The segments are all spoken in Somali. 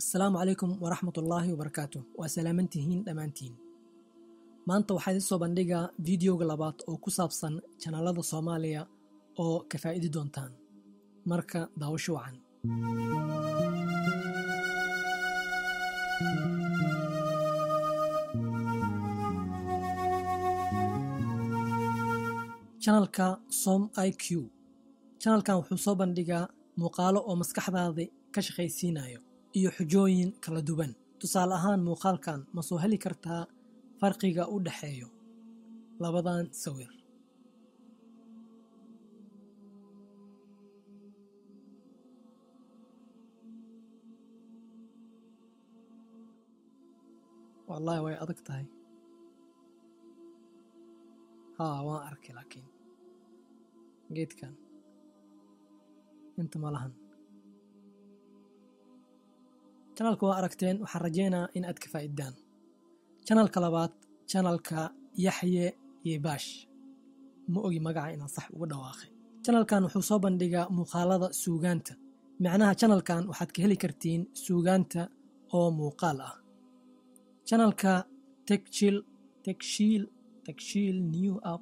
asalaamu calaykum waraxmat ullaahi wabarakaatu waa salaamantihiin dhammaantiin maanta waxaa idin soo bandhigaa fideoga labaad oo ku saabsan janaalada soomaaliya oo ka faa'idi doontaan marka daawasho wacan janalka som i q janalkan wuxuu soo bandhigaa muuqaalo oo maskaxdaada ka shaqaysiinayo iyo xujooyin kala duwan tusaale ahaan muuqaalkan ma soo heli kartaa farqiga u dhexeeyo labadan sawir wallaahi way adag tahay haa waan arkay laakiin geedkan inta malahan janalka waa aragteen waxaan rajaynaa in aad ka faa'iddaan janalka labaad janalka yaxye iyo baash ma ogi magaca inaan sax uga dhawaaqay janalkan wuxuu soo bandhigaa muuqaalada suugaanta macnaha janalkan waxaad ka heli kartiin suugaanta oo muuqaal ah janalka tegshil tegshiil tegshiil new up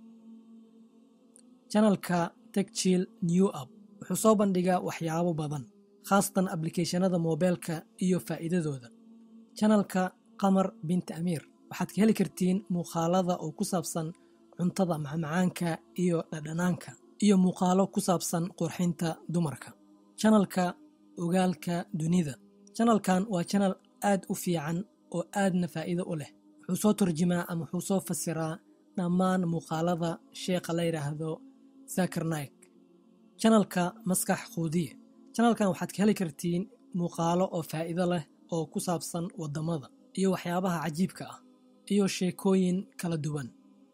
janalka tegshil new up wuxuu soo bandhigaa waxyaabo badan khaasatan ablicathonada moobeelka iyo faa'iidadooda janalka qamar binti amiir waxaad ka heli kartiin muuqaalada oo ku saabsan cuntada macmacaanka iyo dhadhanaanka iyo muuqaalo ku saabsan qurxinta dumarka janalka ogaalka dunida janalkan waa janal aad u fiican oo aadna faa'iido u leh wuxuu soo turjumaa ama wuxuu soo fasiraa dhammaan muuqaalada sheekha la yidhaahdo zakar naik janalka maskax quudiye janalkan waxaad ka heli kartiin muuqaalo oo faa'iido leh oo ku saabsan waddamada iyo waxyaabaha cajiibka ah iyo sheekooyin kala duwan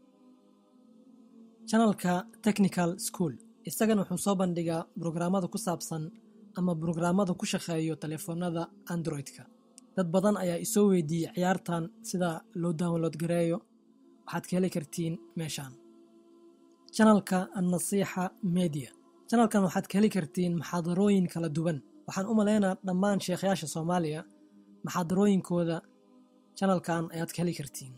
janalka technical school isagana wuxuu soo bandhigaa brograamada ku saabsan ama brograamada ku shaqeeyo telefoonada android-ka dad badan ayaa isoo weydiiyey ciyaartan sida loo download gareeyo waxaad ka heli kartiin meeshaan janalka annasiixa media janalkan waxaad ka heli kartiin maxaadarooyin kala duwan waxaan u malaynaa dhammaan sheekhayaasha soomaaliya maxaadarooyinkooda janalkan ayaad ka heli kartiin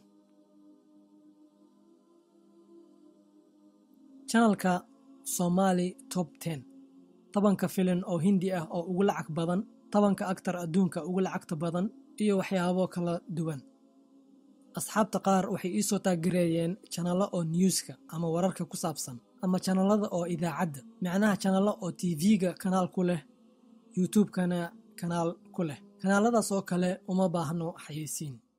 janalka somaali top ten tobanka filin oo hindi ah oo ugu lacag badan tobanka aktar adduunka ugu lacagta badan iyo waxyaabo kala duwan asxaabta qaar waxay ii soo taaggareeyeen janallo oo newska ama wararka ku saabsan ama janalada oo idaacadda macnaha janallo oo tv-ga kanaal ku leh youtube-kana kanaal ku leh kanaaladaas oo kale uma baahno xayeysiin